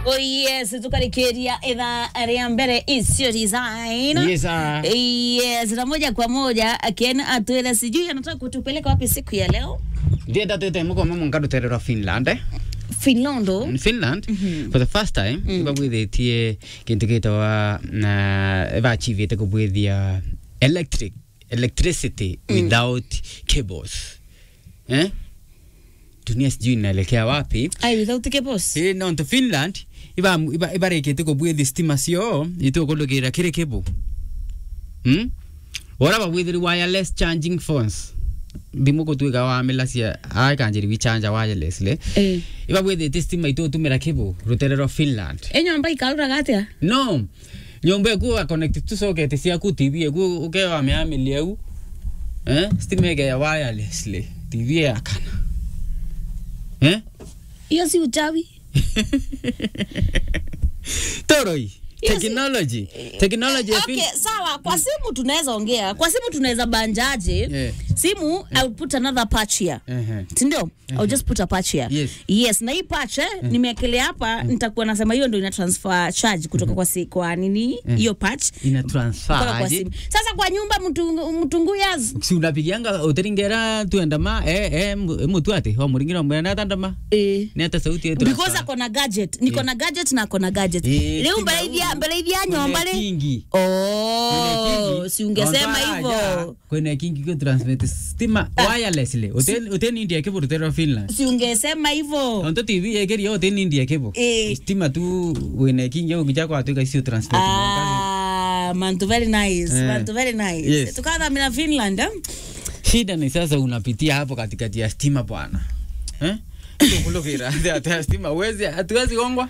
Oh yes, tukarikiria idhaa ya mbere isio design. Yes, sir. Yes, na moja kwa moja Ken atuele sijui anataka kutupeleka wapi siku ya leo. ndienda twite mukoma mungarutererwa finland eh? Finlando. in finland for the first time mm. ibabwithitie kintu gitawa na bachivite kubwithia electric electricity without cables eh? dunia sijui inaelekea wapi Ai without cables. Eh, no to finland iba iba ibarikite kubwithi stima cio itukulukira kiri cable hmm? ora babwithiri wireless charging phones thimu gutwika wa milacia aikanjiri wichanja wirelessly Eh. ibabwithite stima itutumira cable ruterero finland Enyomba ikarura gatia. no nyumba eku connect tu socket ciaku tv eku ukewa miamili eu eh stima ya wirelessly tv yakana eh Hiyo si uchawi. toroi Yes. technology technology ya Okay, fin- sawa. Kwa simu tunaweza ongea. Kwa simu tunaweza banjaje? Yeah. Simu I'll put another patch here. Ehe. sindio I'll just put a patch here Yes. yes na hii patch eh, nimeekelea hapa nitakuwa nasema hiyo ndio ina transfer charge kutoka kwa si, kwa nini hiyo patch ina kutoka transfer kwa aje simu sasa kwa nyumba mtungu, mtunguyas si unapigianga uteringera tuendama eh eh mu- mutu ati wa muringira mwena tandama eh ni hata sauti yetu because ako na gadget niko na gadget na ako na gadget Eh, leo stima mbele ithia huu. mbele ithia nyomba le kingi oh si ungesema hivyo kwene kingi ko transmit stima wirelessly uten uten india ke burutero finland si ungesema hivyo onto tv ekeri uten india ke bo Eh. stima tu wene kingi au kijako atuka isio transmit Ah, mantu very nice Eh. mantu very nice Yes. tukathamira finland eh? shida ni sasa unapitia hapo katikati ya stima bwana eh kulukira hata stima uwezi hatuwezi gongwa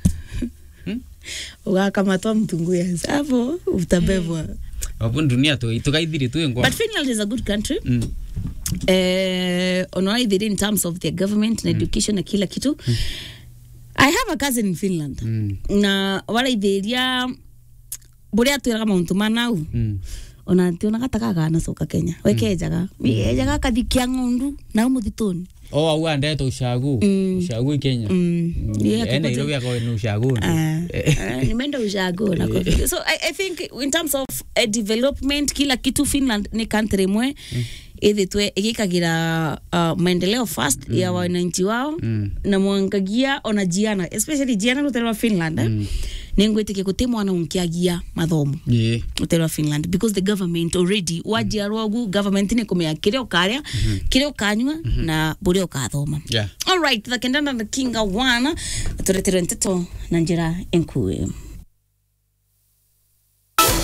ugakamatwa mtunguyas hapo utabebwa wapo dunia tu tukaithiri tu ngwa but finland is a good country mm. eh, unaona ithiri in terms of their government na education na kila kitu i have a cousin in finland Mm. na waraithĩria buria twiraga mauntu manau Mm. ona ntiona gatagaga nacoka kenya wekenjaga ejaga kathikia ng'ondu nau muthituni o au andete ushagu Mm. ushagu i kenya Mm. Yeah, eh nairobi ako ni ushagu Ah, ah, nimeenda ushago na kwa- so I, i think in terms of uh, development kila kitu finland ni country imwe ithitwe igikagira uh, maendeleo fast ya wananchi wao Mm. na mwangagia ona jiana especially jiana ruterwa finland eh? ni ngwitikia guti mwana unkiagia mathomo yeah uterwa finland because the government already wajiarwa gu government ni kumea kiria ukaria kiria ukanywa na buria ukathoma yeah alright thakendana na kinga wana turetere nteto na njira enkue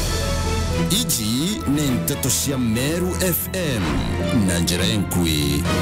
iji nĩ ndeto cia meru fm na njĩra enkui